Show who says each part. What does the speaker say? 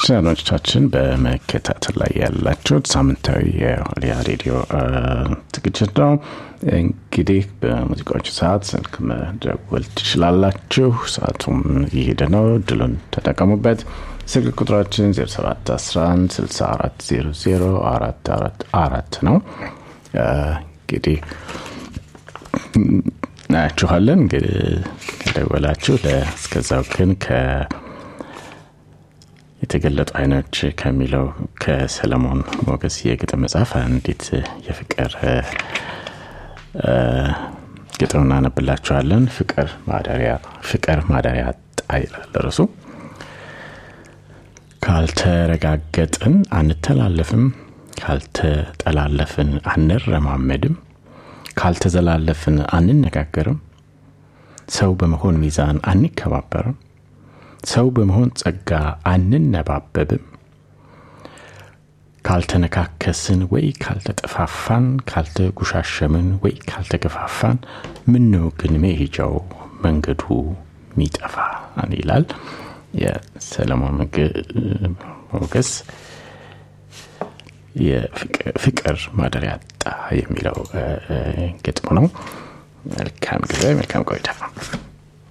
Speaker 1: የተከበራችሁ አድማጮቻችን በመከታተል ላይ ያላችሁት ሳምንታዊ የዋልያ ሬዲዮ ዝግጅት ነው። እንግዲህ በሙዚቃዎቹ ሰዓት ስልክ መደወል ትችላላችሁ። ሰዓቱም እየሄደ ነው። ድሉን ተጠቀሙበት። ስልክ ቁጥራችን 0711 6400 444 ነው። እንግዲህ እናያችኋለን። እንግዲህ ከደወላችሁ እስከዛው ግን ከ የተገለጡ አይኖች ከሚለው ከሰለሞን ሞገስ የግጥም መጽሐፍ አንዲት የፍቅር ግጥም እናነብላችኋለን። ፍቅር ማደሪያ ፍቅር ማደሪያ አጣ ይላል ርዕሱ። ካልተረጋገጥን አንተላለፍም፣ ካልተጠላለፍን አንረማመድም፣ ካልተዘላለፍን አንነጋገርም፣ ሰው በመሆን ሚዛን አንከባበርም ሰው በመሆን ጸጋ አንነባበብም። ካልተነካከስን ወይ ካልተጠፋፋን፣ ካልተጉሻሸምን ወይ ካልተገፋፋን፣ ምነው ግን መሄጃው መንገዱ ሚጠፋ ይላል የሰለሞን ሞገስ የፍቅር ማደሪያ አጣ የሚለው ግጥሙ ነው። መልካም ጊዜ፣ መልካም ቆይታ።